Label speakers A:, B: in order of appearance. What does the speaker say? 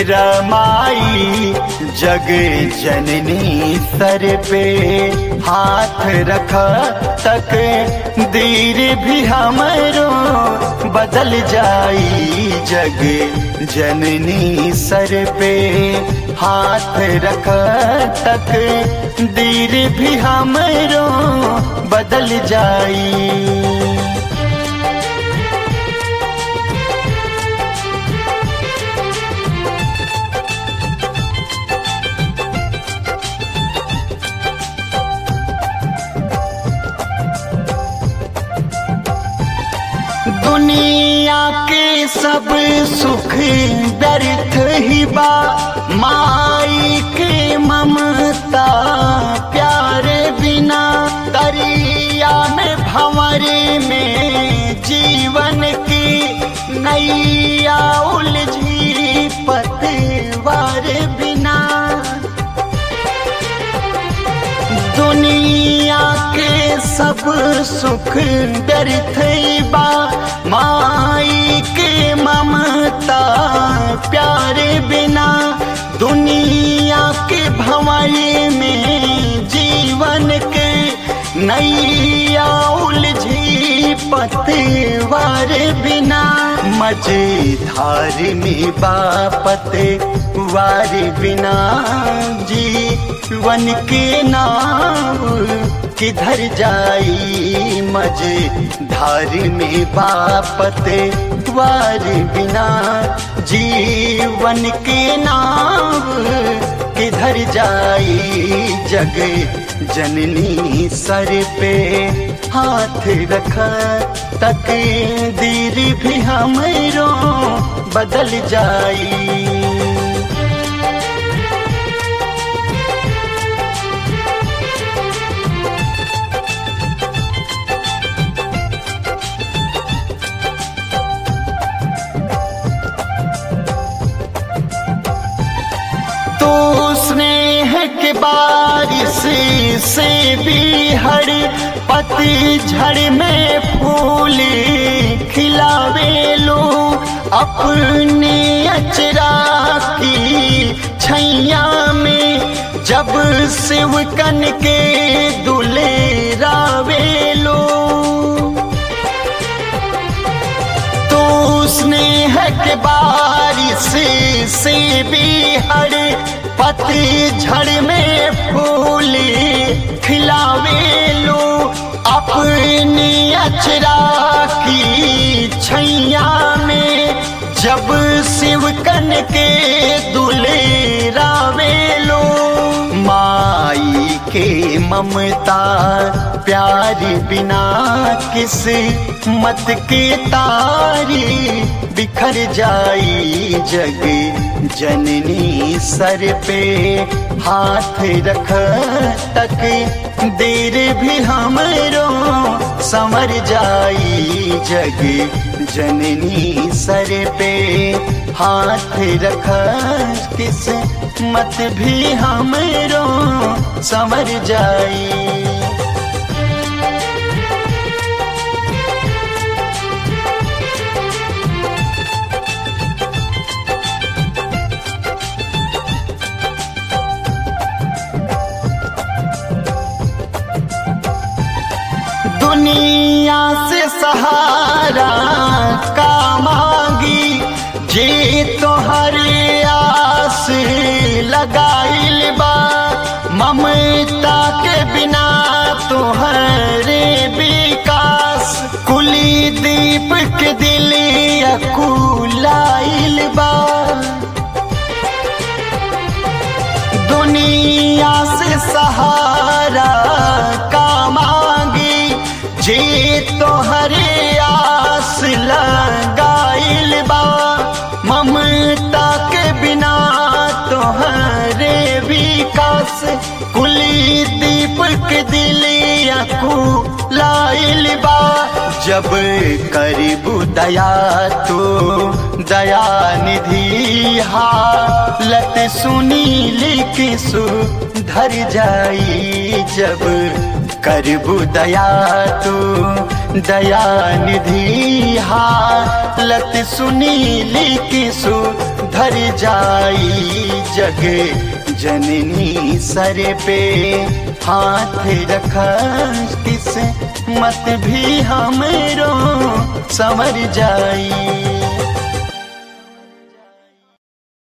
A: रमाई जग जननी सर पे हाथ रख तक दीर भी हमरो बदल जाई जग जननी सर पे हाथ रख तक दीर भी हमरो बदल जाई दुनिया के सब सुख व्यर्थ ही बा माई के ममता प्यार बिना दरिया में भंवरे में जीवन की नैया उलझी पतवार बिना दुनिया के सब सुख व्यर्थ बा माई के ममता प्यार बिना दुनिया के भंवरे में जीवन के नैया उलझी पतवार बिना मझधार में बापत वार बिना जीवन के नाव किधर जाई मझधार में बापत वार बिना जीवन के नाव किधर जाई जग जननी सर पे हाथ रख तक दीर भी हमरो बदल जाई तो स्नेह के बारिश से भी हर पतझड़ में फूल खिलावे लो अपने अचरा की छैया में जब शिवकन के दुले रावे लो तो स्नेह के बारिश से भी हर पतझड़ में फूल खिलावे लो अपनी अचरा की छैया में जब शिवकन के दुले रावे लो माई के ममता प्यार बिना किस मत के तारी बिखर जाई जग जननी सर पे हाथ रख तक देर भी हमरो समर जाई जग जननी सर पे हाथ रख किस मत भी हमरो समर जाई दुनिया से सहारा का मांगी जे तोहर आस लगाइल बा ममता के बिना तोहरे विकास कुली दीप के दिल अकुलाइल बा दुनिया से सहारा का मांगी जे तोहरे आस लगाइल बा ममता के बिना तोहरे विकास कुली दीपक दिलिया को लाइल बा जब करीबू दया तो दया निधि हालत सुनी लिख सुधर जाई जब करबू दया तो दया निधि हालत सुनी लिख सुधर धर जाई जग जननी सर पे हाथ रखा किस मत भी हमरो समर जाई